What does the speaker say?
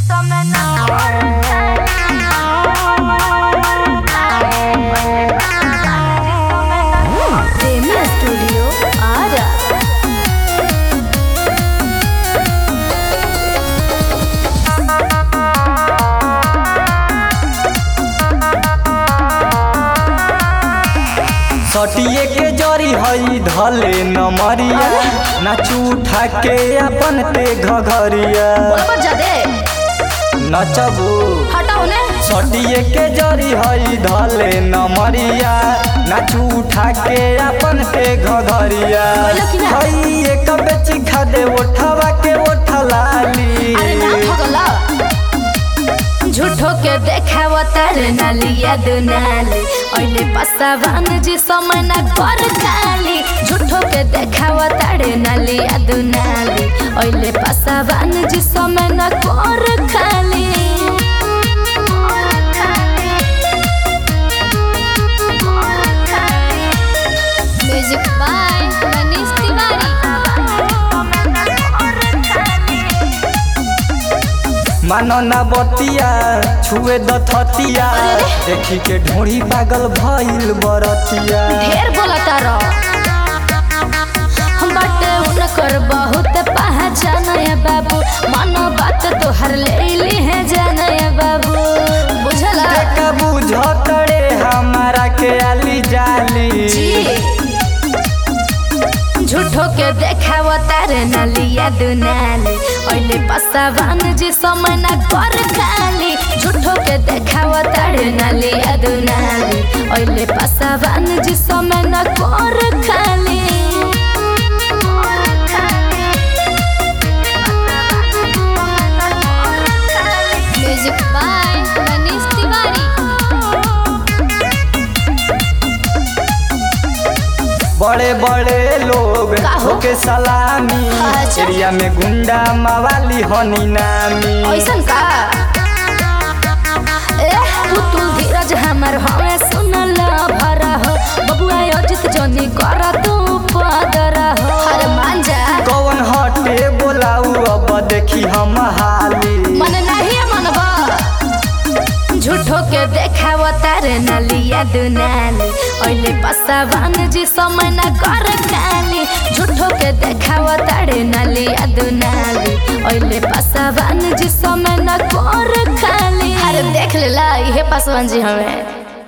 प्रेमी स्टूडियो आरा सटिए के जरी हई धले नमरिया नाचू उठा के अपन ते घघरिया बोलबो जादे नचबू हटाओ ने सटिए के जरी हई धले नमरिया नाचू उठा के अपन ते घघरिया बोलो कि ना? हई एक बेच खा दे उठावा के उठलाली अरे ना भगला झूठो के देखाव तारे नालिया दुनाली ओइले पसावान जी समय ना कर खाली झूठो के देखाव तारे नालिया दुनाली ओइले पसावान जी समय ना कर खाली म्यूजिक बाय मनीष तिवारी मानो ना बतिया छुए दथतिया देखी के ढोड़ी पागल भइल बरतिया ढेर बोलता रह हम बाटे उनकर बहुत पहचान है बाबू मानो बात तोहर ले ली है जान है बाबू बुझला का बुझतड़े हमारा के आली जाली झूठो के देखाव तारे नलिया दुनाली ओइले पसावान जी समय ना कर खाली झूठो के देखाव तारे नलिया दुनाली ओइले पसावान जी समय ना कर खाली म्यूजिक बाय मनीष तिवारी बड़े बड़े लोग का हो? होके सलामी अच्छा। एरिया में गुंडा मवाली हनी नामी ऐसन का ए पुतुल धीरज हमर हमें सुनल भरा हो बबुआ अजित जनी कर तू पदर हो अरे मान जा कौन हटे बोलाऊ अब देखी हम हाली मन नहीं मनबा झूठो के देखाव तारे नलिया दुनाली ओइले पसावान जी समय ना कर खाली झूठो के देखाव तारे नलिया दुनाली ओइले पसावान जी समय ना कर खाली अरे देख लेला इहे पसवान जी हमें